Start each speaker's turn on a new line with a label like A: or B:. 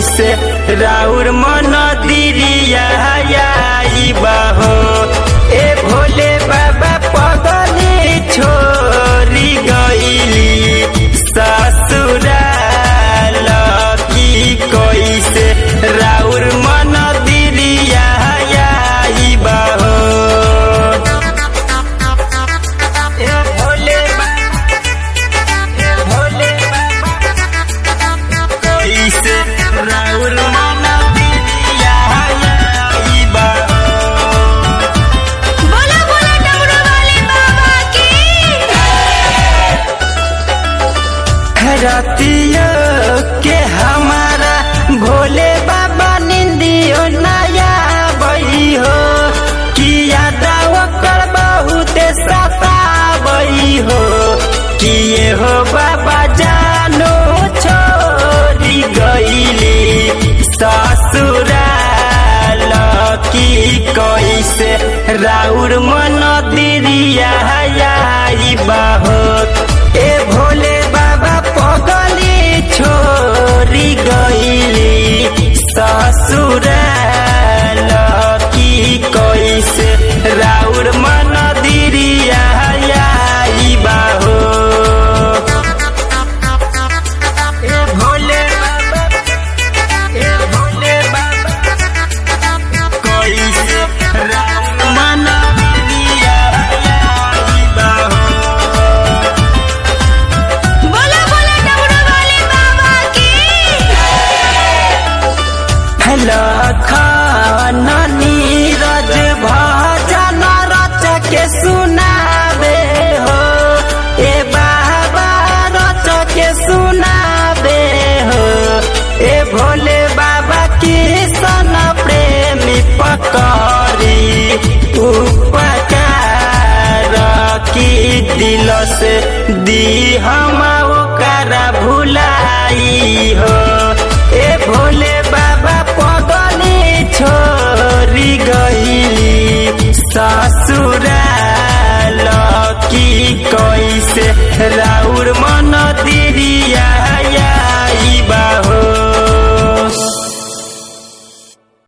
A: कैसे राउर मन दिरिया बाहो ए भोले बाबा पगली छोरी गईली ससुराल की कैसे राउर मन दिरिया बाहो ए भोले बाबा ए भोले बाबा कैसे राउर मन दिरिया बाहो
B: बोला बोला डमरू वाले बाबा की
A: रतिया के हमारा भोले बाबा निंदियो नया बई हो किया दावा कर बहुत सताबई हो किए हो बाबा जानो छोड़ी गईली ससुराल की कैसे राउर मन दिरिया बाहो ए भोले बाबा पगली छोरी गईली ससुराल की कैसे राउर मन दिरिया बाहो ए भोले बाबा ए भोले बाबा कैसे राउर मन दिरिया बाहो
B: बोला बोला डमरू वाले बाबा की
A: लखन नीरज भजन रच के सुनाबे हो ए बाबा रच के सुनाबे हो ए भोले बाबा किशन प्रेमी पकड़ी उपकार की दिल से दी हमार